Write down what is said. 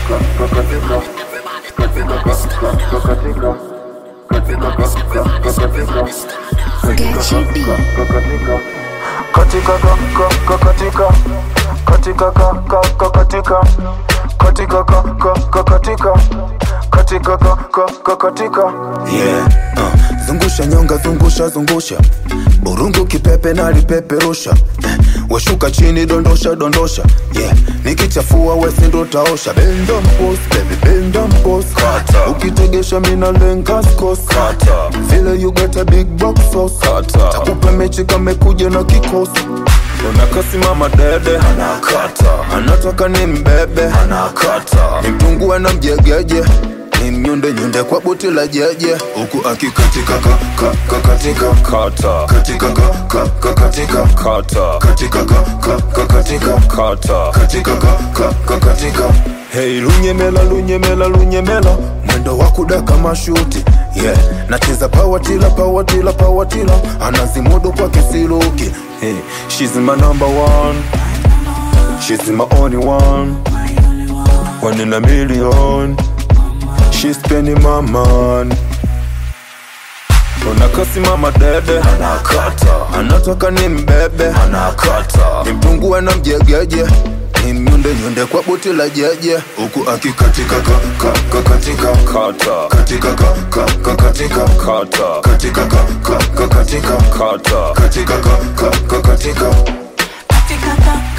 Gachi B. katika ka ka ka katika katika ka ka ka katika katika ka ka ka katika katika ka ka ka katika yeah. uh. zungusha nyonga zungusha zungusha burungu kipepe na lipeperusha eh. washuka chini dondosha dondosha yeah. nikichafua wesindo taosha benda mpos baby benda mpos ukitegesha mina lenga skos vile you got a big box sauce takupa mechi kamekuja na kikosi unakasimama dede anakata anataka ni mbebe anakata nimtungue na mjegeje ni mnyunde nyunde kwa buti la jeje huku akikatika ka, ka, ka, katika kata katika ka, ka, ka, katika kata katika ka, ka, ka, katika kata katika ka, ka, ka, katika Hey lunyemela lunyemela lunyemela mwendo wa kudaka mashuti yeah nacheza pawatila pawatila pawatila anazimudu kwa kisiluki hey, she's my number one she's my only one one in a million she's spending my money unakasimama dede anakata anataka ni mbebe anakata nimtungue na mjegeje ni mnyunde nyunde kwa buti la jeje huku akikatika ka, ka, ka, katika kata katika ka, ka, ka, katika kata katika ka, ka, ka, katika kata katika ka, ka, ka, katika Katika ka